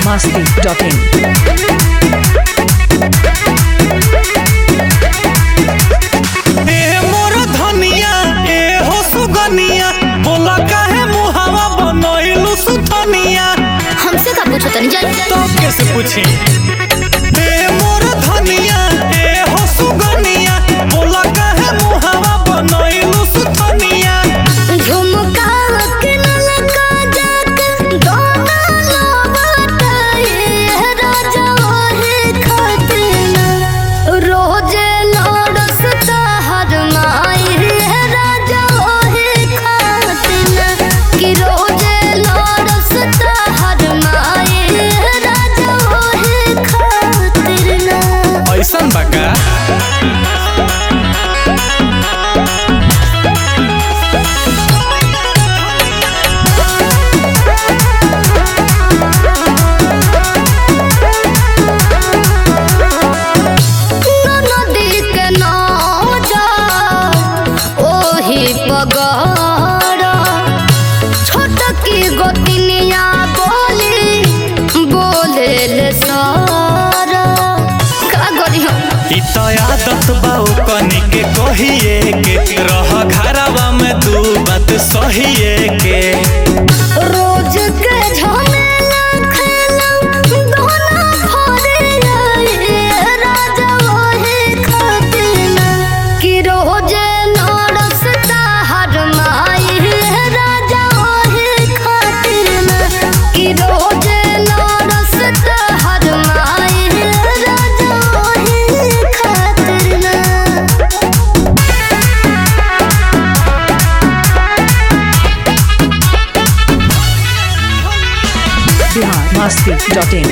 masti.in. ए मोर धनिया ए हो सुगनिया बोला काहे मुहावा बनइलु सुथनिया हमसे का पूछो तनी जान तो कैसे पूछी ए मोर धनिया ए हो सुगनिया बोला काहे मुहावा बनइलु सुथनिया झुमका के नलका जाके दोना लबटाए राजा ओहे खातिन रोजे लड़सता हर माई राजा ओहे खातिन कि रोजे लड़सता हर माई राजा ओहे खातिन ऐसन बका नदी के नौजर ओही पगड़ छोटकी गोतिनिया बोली बोले ले सर का करी हम ई तो आदत बाऊ कनी के कहिए के रह घरवा में दू बात सहिए के रोज के झमेला खेला दोना भरे आए राजा ओहे खातिन कि रोजे नरसता हर माई राजा ओहे खातिन कि रोजे नरसता हर माई राजा ओहे खातिन Bihar masti.in.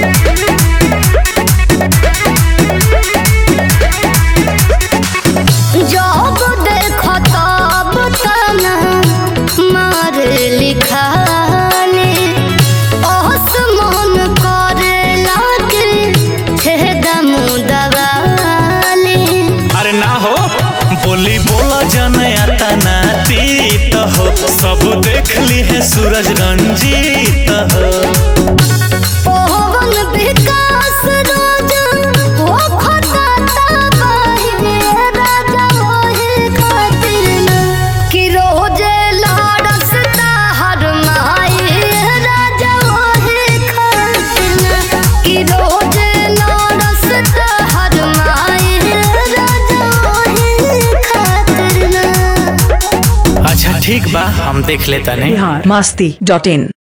जब देखो तब तना मार लिखाने ओस मन करे लागे छेदम दवाले अरे ना हो बोली बोला जन आता ना तीत हो सब देख ली है सूरज रंजीत हो पवन विकास राजा ओ खटाता बाहे राजा ओहे खातिर कि रोजे लाडसता हर माई राजा ओहे खातिर कि रोजे लाडसता हर माई राजा ओहे खातिर अच्छा ठीक बा हम देख लेता नहीं Bihar masti.in.